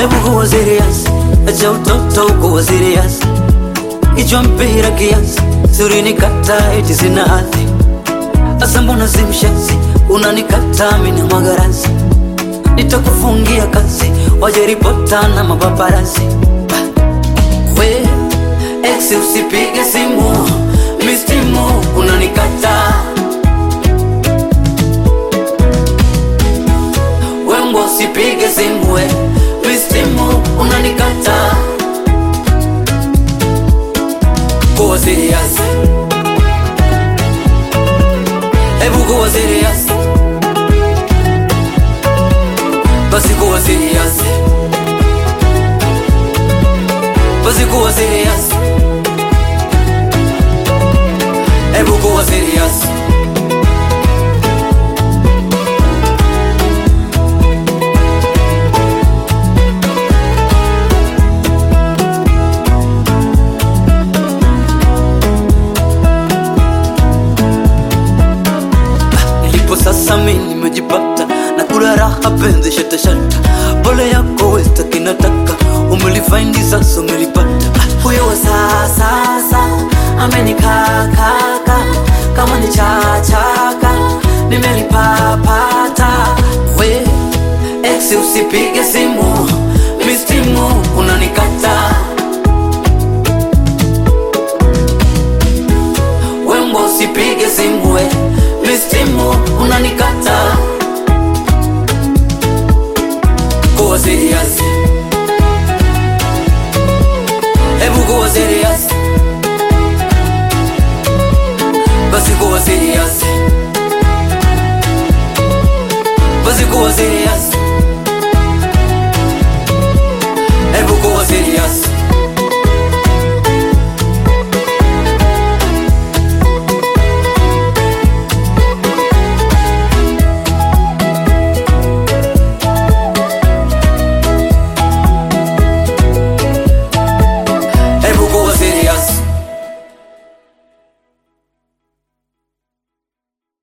Hebu kuwa serious, acha utoto kuwa serious. Kichwa mpira kiasi, suri nikata eti sina hadhi. Asa mbona si mshenzi, unanikata mimi na magarasi. Nitakufungia kazi, waje ripota na mapaparazzi. We, ex usipige simu, mistimu unanikata. Wembo usipige simu, we, mistimu unanikata. Kuwa serious, hebu kuwa serious, basi kuwa serious, basi kuwa serious, hebu kuwa serious. Nilipo sasa mi nimejipata na kula raha penzi shata shata, pole yako westa kinataka umelifaindi sasa umelipata. Huyo wa sasa amenikakaka kama ni chachaka nimelipapata. We ex usipige simu, mistimu unanikata. Wembo usipige simu we, mistimu unanikata. Kuwa serious, hebu kuwa serious, basi kuwa serious, basi kuwa serious.